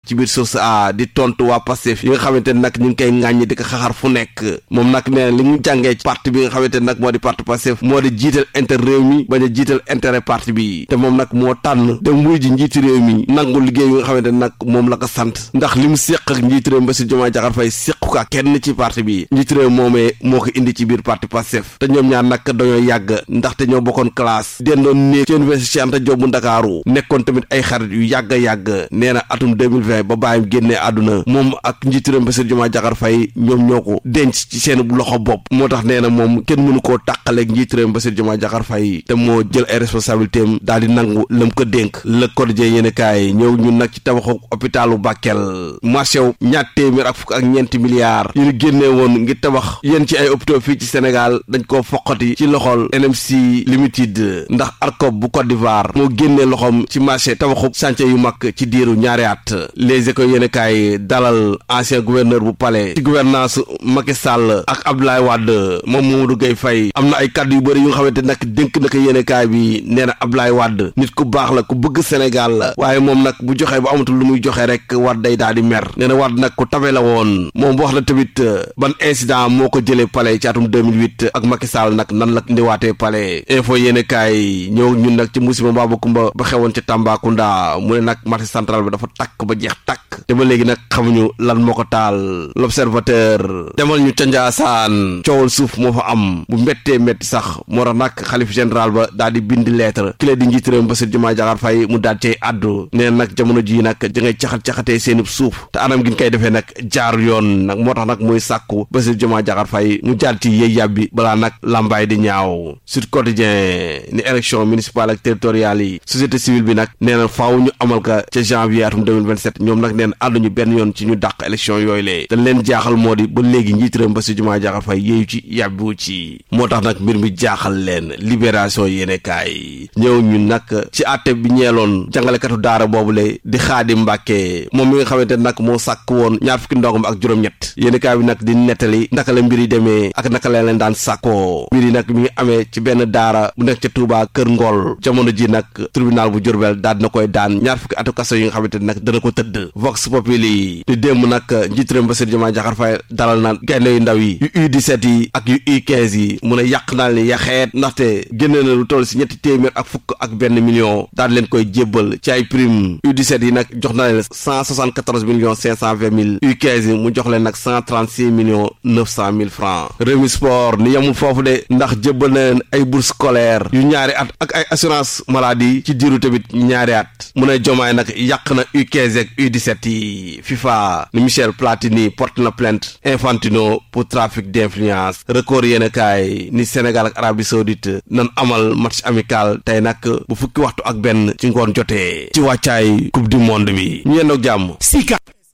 ci biir source a di tontu waa Pastef yi nga xamante ne nag ñu ngi koy ŋàññi di ko xaxar fu nekk moom nag nee na li ñu jàngee ci parti bi nga xamante ne nag moo di parti Pastef moo di jiital intérêt réew mi bañ a jiital intérêt parti bi te moom nag moo tànn dem wuy ji njiitu réew mi nangu liggéey yi nga xamante ne nag moom la ko sant ndax li mu séq ak njiitu réew Bassirou Diomaye Diakhar Faye séq ko ak kenn ci parti bi njiitu réew moomee moo ko indi ci biir parti Pastef te ñoom ñaar nag dañoo yàgg ndaxte ñoo bokkoon classe dendoon néeg ci université Cheikh Anta Diop bu Ndakaaru nekkoon tamit ay xarit yu yàgg yàgg nee na atum 2020 ba bàyyim génnee àdduna moom ak njiitu réew Bassirou Diomaye Diakhar Faye ñoom ñoo ko denc ci seen loxo bopp moo tax nee na moom kenn mënu koo tàqaleeg njiitu réew Bassirou Diomaye Diakhar Faye te moo jël ay responsabilité am daal di nangu lam ko dénk le quotidien yéen kaay ñëw ñun nag ci tabaxu hôpitalu Bakel marché wu ñaat téeméer ak fukk ak ñeenti milliards yu ñu génnee woon ngir tabax yéen ci ay hôpitaux fii ci Sénégal dañ koo foqati ci loxol NMC Limited ndax ARCOP bu Côte d'Ivoire moo génnee loxoom ci marché tabaxu chantier yu mag ci diiru ñaari at les écoles yéen kaay dalal ancien gouverneur bu palais ci gouvernance Macky Sall ak Abdoulaye Wade moom Mamadou Gueye Faye am na ay kàddu yu bëri yu nga xamante nag dénk na ko yéen kaay bi nee na Abdoulaye Wade nit ku baax la ku bëgg Sénégal la waaye moom nag bu joxee ba amatul lu muy joxe rek Wade day daal di mer nee na Wade nag ku tabe la woon moom wax na tamit ban incident moo ko jëlee palais ci atum 2008 ak Macky Sall nag nan la ndiwaatee palais info yéene kaay ñëw ñun nag ci musiba mbaa kumba ba xewoon ci Tambacounda mu ne nag marché central bi dafa takk ba jeex takk te ba léegi nag xamuñu lan moo ko taal l'observateur demal ñu ca Njaasaan coowal suuf moo fa am bu méttee métti sax moo tax nag xalif général ba daal di bind lettre ki la di njiit réew Bassirou Diomaye Diakhar Faye mu daal cay àddu nee nag jamono jii nag da ngay caxat-caxatee seenub suuf te anam gi ñu koy defee nag jaar yoon nag moo tax nag muy sàkku Bassirou Diomaye Diakhar Faye mu jaar ci yëy yàbbi balaa nag lambaay di ñaaw Sud Quotidien ni élection municipale ak territoriale yi société civile bi nag nee na faaw ñu amal ka ca janvier atum 2027 ñoom nag neen ànduñu benn yoon ci ñu dàq élection yooyu lee dañ leen jaaxal moo di ba léegi njiit réew Bassirou Diomaye Diakhar Faye yéeyu ci yàbbiwu ci moo tax nag mbir mi jaaxal leen libération yéene kaay ñëw ñun nag ci àtte bi ñeeloon jàngalekatu daara boobule di xaadi mbàkke moom mi nga xamante nag moo sàkk woon ñaar fukki ndongam ak juróom-ñett yéeni kaay bi nag di nettali naka la mbir yi demee ak naka la leen daan sàkkoo mbir yi nag mi ngi amee ci benn daara bu nekk ca Touba Kër Ngol jamono ji nag tribunal bu Jurbel daal dina koy daan ñaar fukki atu kaso yi nga xamante nag dana ko tëdd Vox Populi di démb nag njiit réew Bassirou Diomaye Diakhar Faye dalal na gaynde yu ndaw yi yu U17 yi ak yu U15 yi mun a yàq naa leen yaxeet ndaxte génne na lu toll si ñetti téeméer ak fukk ak benn million daal leen koy jébbal ci ay prime U17 yi nag jox na leen cent soixante quatorze millions cinq cent vingt mille U15 yi mu jox leen nag cent trente six millions neuf cent mille francs Rewmi Sport ni yemul foofu de ndax jébbal na leen ay bourse scolaire yu ñaari at ak ay assurance maladie ci diiru tamit ñaari at mu ne jomaay nag yàq na U15 ak U17 yi FIFA ni Michel Platini porte na plainte Infantino pour trafic d'influence record yéen kaay ni Sénégal ak Arabie Saoudite nan amal match amical tey nag bu fukki waxtu ak benn ci ngoon jotee ci wàccaay coupe du monde bi ñu yendoog jàmm Sika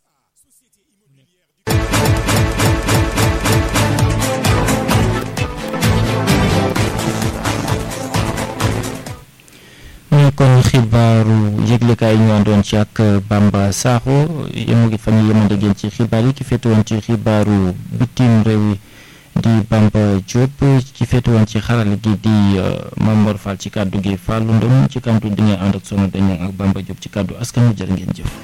ñu kon xibaaru yëglekaay yi ñu àndoon ci ak Bamba Sakho yemu ngi fan yi yemande ngeen ci xibaar yi ki féete woon ci xibaaru bitim réew yi di Bamba Diop ci féete woon ci xarale gi di Mamor Fall ci kàddu gi Fallou Ndom ci kàddu di nga ànd ak sonu dañu ak Bamba Diop ci kàddu askan wi jërë ngeen jëf